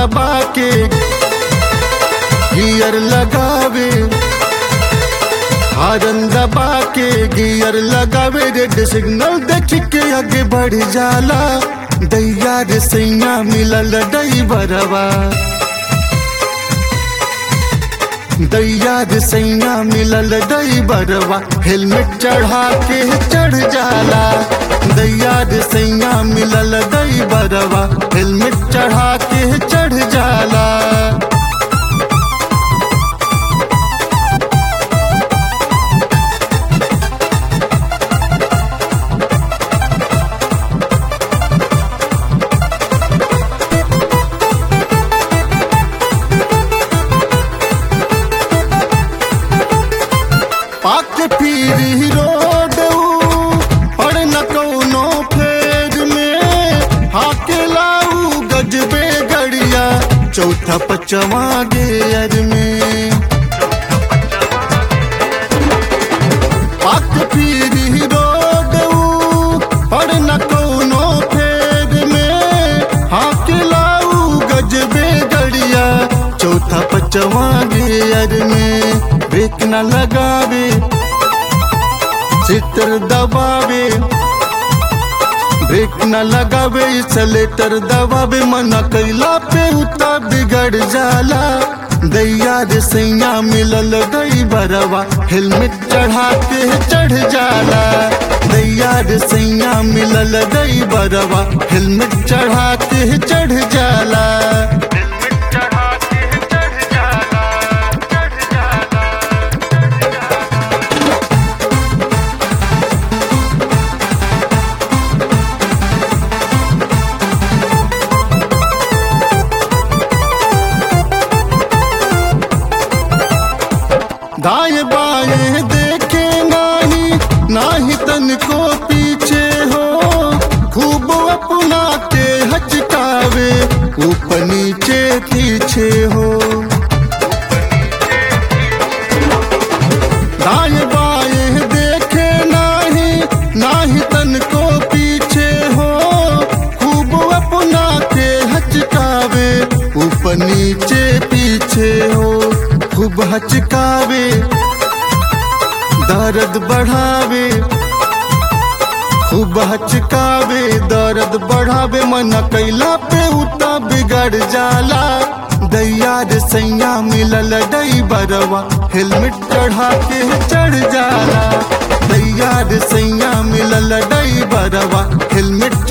दबा के गियर लगावे हारन दबा के गियर लगावे रेड सिग्नल देख के आगे बढ़ जाला दैया रे सैया मिलल ड्राइवरवा दैया रे सैया मिलल ड्राइवरवा हेलमेट चढ़ा के चढ़ जाला दैया रे सैया मिलल ड्राइवरवा हेलमेट चढ़ा के चढ़ जाला पाक फिर रोड और न कौनो फेर में हाके लाऊ गजबे गड़िया चौथा पचवा गेयर में पाक फिर रोड और न कौनो फेर में हाके लाऊ गजबे गड़िया चौथा पचवा गेयर में ब्रेक न लगावे चित्र दबावे ब्रेक न लगावे सलेटर दबावे मना कैला पे उता बिगड़ जाला दैया रे सैया मिलल गई बरवा हेलमेट चढ़ा के चढ़ जाला दैया रे सैया मिलल गई बरवा हेलमेट चढ़ा के चढ़ जाला दाएं बाएं देखे नाही नाही तन को पीछे हो खूब अपना के हचकावे ऊपर नीचे पीछे हो दाएं बाएं देखे नाही नाही तन को पीछे हो खूब अपना के हचकावे ऊपर नीचे पीछे हो खूब हचकावे दर्द बढ़ावे खूब हचकावे दर्द बढ़ावे मन कैला पे उता बिगड़ जाला दैया रे सैया मिलल बरवा हेलमेट चढ़ा के चढ़ जाला दैया रे सैया मिलल बरवा हेलमेट